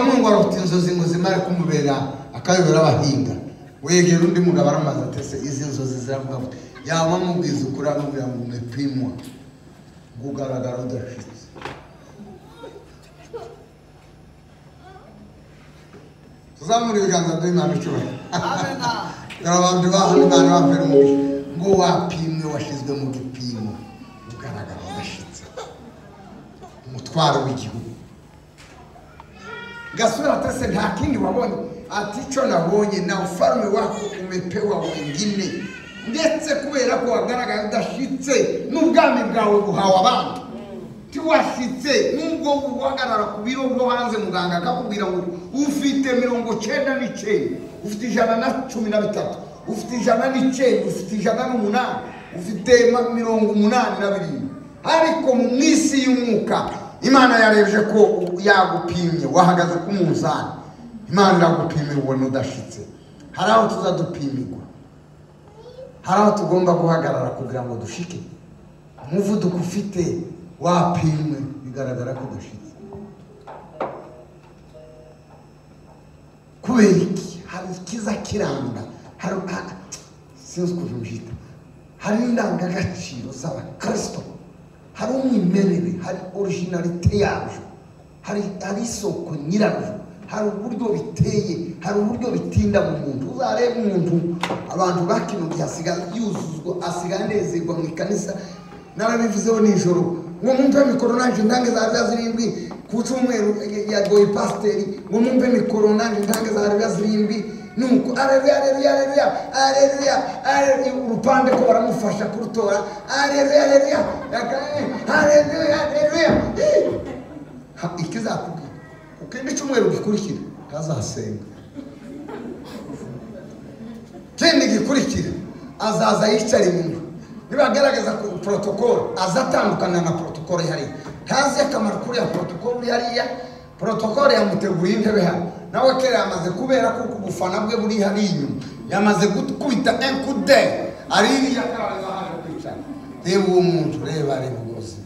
umugabo afite inzozi ngo zimare kumubera akayobora abahinga wegera undi mugabo aramaze atese izi nzozi ziravuga ngo yaba amubwiza ukuri amubwira ngo umupimwa ngo ugaragara udashitse tuzamure ibiganza by'imana icubahiro dore abantu bahana imana bambaye umuco ngo wapimwe washyizwe mu gipimo ugaragara udashitse umutwaro w'igihugu gasura atase nta kindi wabonye ati cyo nabonye na ufarume wako umepewa wengine ndetse kubera ko wagaragaye udashitse n'ubwami bwawe buhawe abandi tiwashitse nubwo uhagarara ku biro bwo hanze muganga akakubwira ngo ufite mirongo cyenda n'icyenda ufite ijana na cumi na bitatu ufite ijana n'icyenda ufite ijana n'umunani ufite ma- mirongo umunani na birindwi ariko mu isi y'umwuka imana yarebye ko yagupimye wahagaze ku munzani imana iragupimira ubona udashitse hari aho tuza dupimirwa hari aho tugomba guhagarara kugira ngo dushike umuvuduko ufite wapimwe bigaragara ko udashitse kubera iki hari ikiza kiranga hari ha- sinzi ukuntu mbyita hari indangagaciro z'abakristo hari umwimerere hari orijinalite yabyo hari hari isoko nyirabyo hari uburyo biteye hari uburyo bitinda mu muntu uzarebe umuntu abantu bakino gihe asigaye yuzuzwa asigaye anezerwa mu ikanisa narabivuzeho nijoro ngo mwumve mikoro nanjye ndange za rya zirindwi ku cyumweru yagoye pasiteri ngo mwumve mikoro nanjye ndange za rya zirindwi nuko areruya areruya areruya areruya areruya urupande ko baramufasha kurutora areruya areruya aga- areruya areruya Eh! Ha, ikizakubwira ukindi cyumweru gikurikira azasenga kindi gikurikira azaza yicara inyuma nibagaragaza ku porotokoro aza atandukana na porotokoro ihariye ntazi akamaro kuriya porotokoro ihariya porotokoro yamuteguye intebe hano nawe kera yamaze kubera kuko ubufana bwe buri hariya inyuma yamaze gukubita enkude aririya akaza hano kwicara reba uwo muntu reba reba ubuzima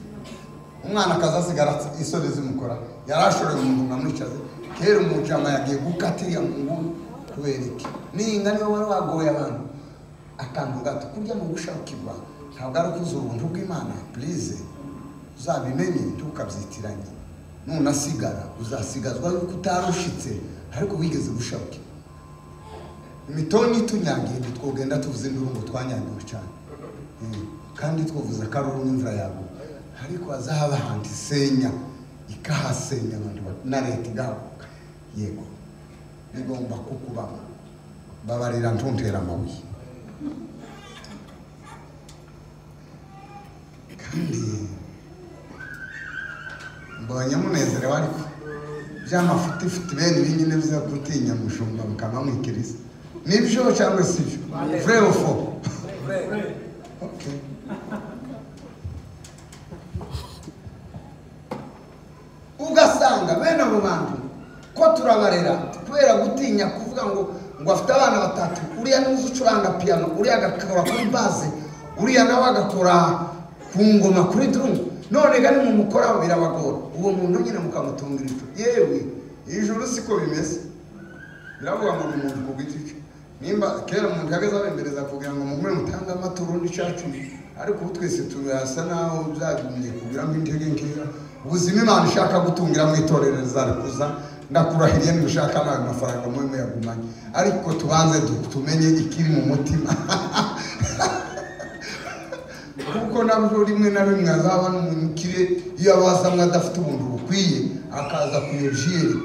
umwana akaza asigara isoni zimukora yari ashoreye umuntu nkamwicaze kera umujama yagiye gukata iriya mu nguni kubera iki ninga niwe wari wagoye abantu akantu gato kurya mu gushakirwa ntabwo ari ukuza ubuntu bw'imana purize uzabimenye ntukabyitiranye nunasigara uzasigazwa yuko utarushitse ariko wigeze gushaka imitoni itunyangiye ntitwogenda tuvuze induru ngo twanyangiwe cyane Mm. kandi twavuze akaruru n'imvura yawe ariko hazaba ahantu isenya ikahasenya abantu ba- na leta igahaguruka yego bigomba kukubamo babarira ntuntera amabuye kandi mbonye munezerewe ariko by'amafutifiti bene ibi nyine biza gutinya mushumba mukamamwikiriza nibyo cyangwa si byo vrai ou faux Okay. ugasanga bene abo bantu ko turabarera kubera gutinya kuvuga ngo ngo afite abana batatu uriya n'uzi ucuranga piyano uriya agakora kuri baze uriya nawe agakora ku ngoma kuri drumu none ga mumukoraho birabagora uwo muntu nyine mukamutunga ibicu yewe ijuru siko bimeze biravuga ngo ni umuntu ku giti cye nimba kera umuntu yageze abembereza kugira ngo mugure mutange amata urundi cacu ariko ubu twese turasa naho byagumye kugiramo intege nkeya ubuzima imana ishaka gutungira mu itorero rizarikuza ndakurahiye nibishaka nawe mafaranga mubi muyagumanye ariko tubanze du- tumenye ikiri mu mutima kuko nabyo rimwe na rimwe azabona umuntu ukire iyo abazamwe adafite ubuntu bukwiye akaza kuyojeri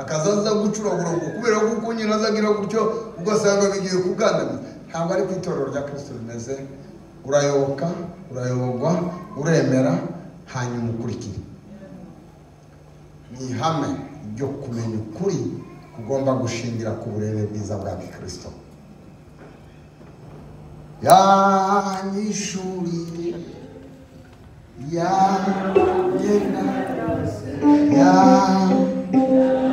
akaza aza gucuraburanga kubera ko uko nyine azagira gutyo ugasanga bigiye kugandamira ntabwo ari ku itorero rya kirisito rimeze urayoboka urayobogwa uremera hanyuma ukurikira ni ihame ryo kumenya ukuri kugomba gushingira ku burere bwiza bwa kirisito yanyishuri yanyenda yanyenda